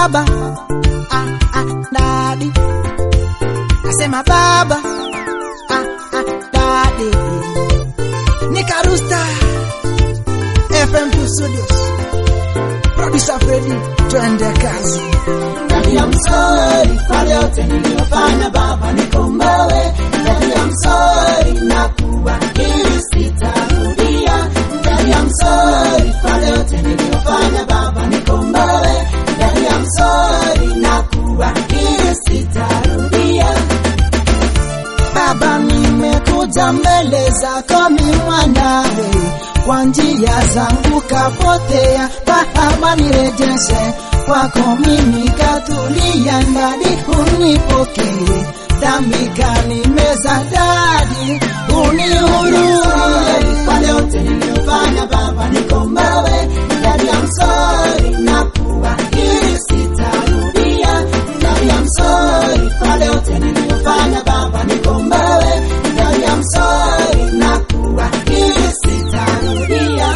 baba ah, ah, dadi nasema baba ah, ah, dadi nikarusta FM2 Studios producer Freddy twende kazi Daddy, I'm sorry kwa yote niliyofanya baba, nikomboe. Daddy, I'm sorry na kuahidi sitarudia. Daddy, I'm sorry kwa yote niliyofanya baba, nikomboe. Daddy, I'm sorry na kuahidi sitarudia. Baba, nimekuja mbele zako mi mwanawe, kwa njia zangu kapotea, Baba nirejeshe kwako mimi katulia, ndadi unipokee, dhambi kanimeza dadi, unihurumie Kwa yote niliyofanya baba, nikomboe. Daddy, I'm sorry na kuahidi sitarudia. Daddy, I'm sorry kwa yote niliyofanya baba, nikomboe. Daddy, I'm sorry na kuahidi sitarudia.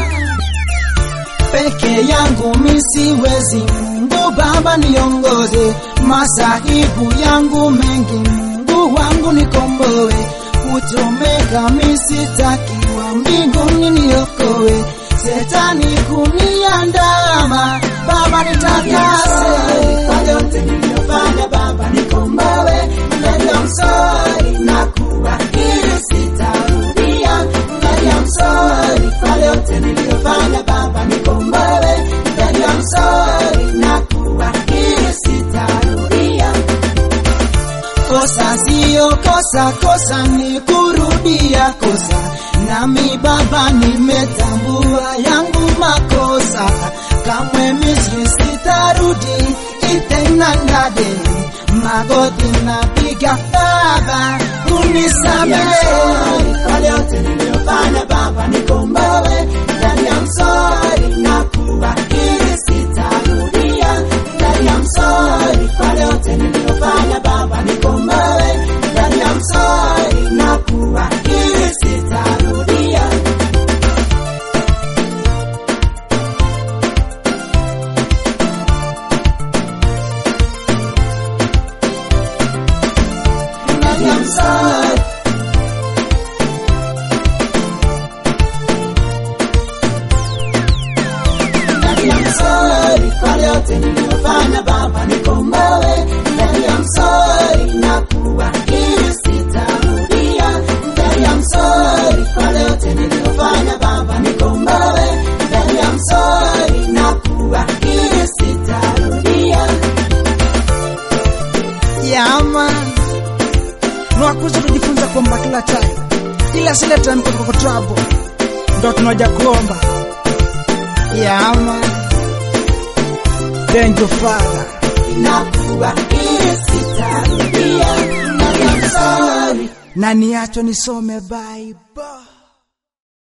peke yangu misiwezi, Mungu Baba niongoze, masahibu yangu mengi, Mungu wangu nikomboe, kuchomeka misitakiwa, mbinguni niokoe, setani kuniandama, Baba nitakase Kwa yote niliyofanya baba, nikomboe. Daddy, I'm sorry na kuahidi sitarudia. Daddy, I'm sorry kwa yote niliyofanya baba, nikomboe. Daddy, I'm sorry na kuahidi sitarudia. Kosa sio kosa, kosa ni kurudia kosa. Nami Baba nimetambua yangu makosa, kamwe Misri sitarudi tena ndade. Magoti napiga Baba, unisamehe. Kwa yote niliyofanya baba, nikomboe. Daddy, I'm sorry na kuahidi sitarudia. Daddy, I'm sorry kwa yote niliyofanya baba, nikomboe. Daddy, I'm sorry na kuahidi sitarudia. Daddy, I'm sorry. Daddy, I'm sorry kwa yote niliyofanya baba, nikomboe. Daddy, I'm sorry na kuahidi sitarudia. Daddy, I'm sorry kwa yote niliyofanya baba, nikomboe. Daddy, I'm sorry na kuahidi sitarudia. Yama Nwakuza tujifunza kuomba kila time, ila sile time kwa kwa trouble, ndo tunaja kuomba. Yama Thank you Father. Nakuahidi sitarudia. Daddy, I'm sorry. na niacho nisome Bible.